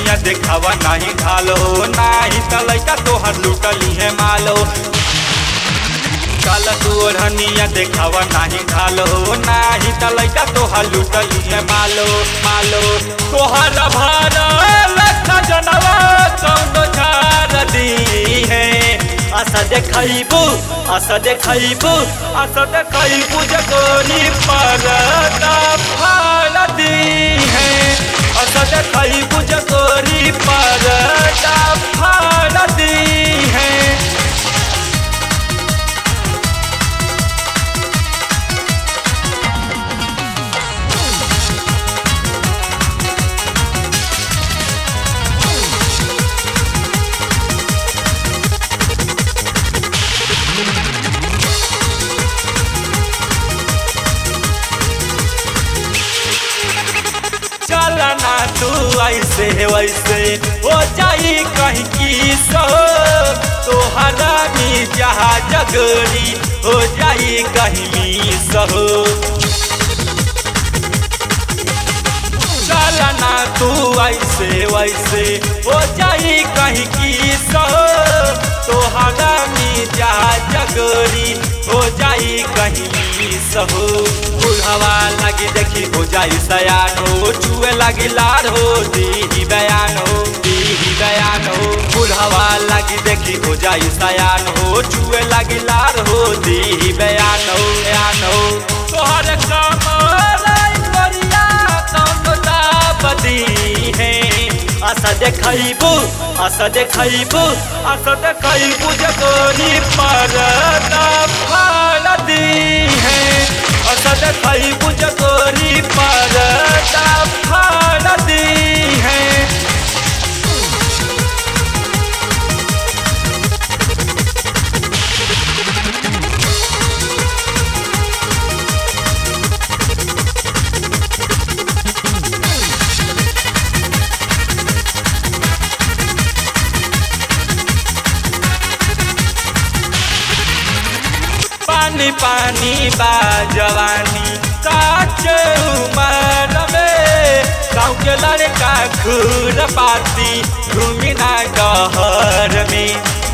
ओढ़निया देखावा नाही ढालो नाही त लइका तोहर लुटली है मालो काल तू ओढ़निया देखावा नाही ढालो नाही त लइका तोहर लुटली है मालो मालो तोहर भार लख जनवा कौनो झार दी है आशा देखैबू आशा देखैबू आशा देखैबू जगोरी पर फाल दी है आशा देखैबू जगोरी पर फाल दी है चलना तू ऐसे वैसे हो जाई कहीं की सो तोहरा मी जहा जगरी हो जाई कहीं मी सहो चलना तू ऐसे वैसे हो जाई कहीं की सो तोहरा मी जहा जगरी हो जाई कहीं मी सहो बुढ़वा लगी देखी हो जाई सयान हो चुए लगी लार हो दी बयान हो दी बयान हो बुढ़वा लगी देखी हो जाई सयान हो चुए लगी लार हो दी बयान हो बयान हो तोहर कमर करिया कौन बदी है आशा देखैबू आशा देखैबू आशा देखैबू जगोरी पर फाल दी है आशा देखैबू जगोरी पर फाल दी है पानी पानी बा जवानी काच उमर में गाँव के लड़का खूर पाती घूमी ना गहर में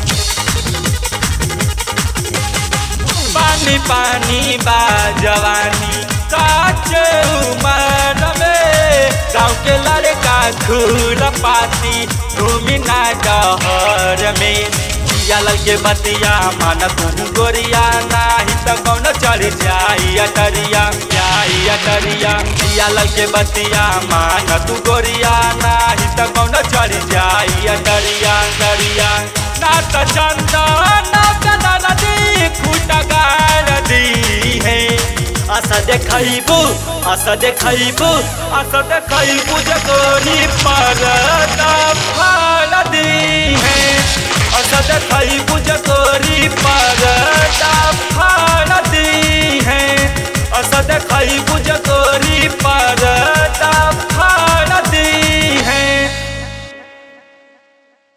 पानी पानी बा जवानी काच उमर में गाँव के लड़का खूर पाती घूमी ना गहर में पिया के बतिया मान तू गोरिया नाही त कौन चढ़ जाई अटरिया जाई अटरिया पिया के बतिया मान तू गोरिया नाही त कौन चढ़ जाई अटरिया अटरिया ना त चंदा ना कदा नदी खुटगार दी है आशा देखैबू आशा देखैबू आशा देखैबू जगोरी पर फाल दी है आशा देखैबू जग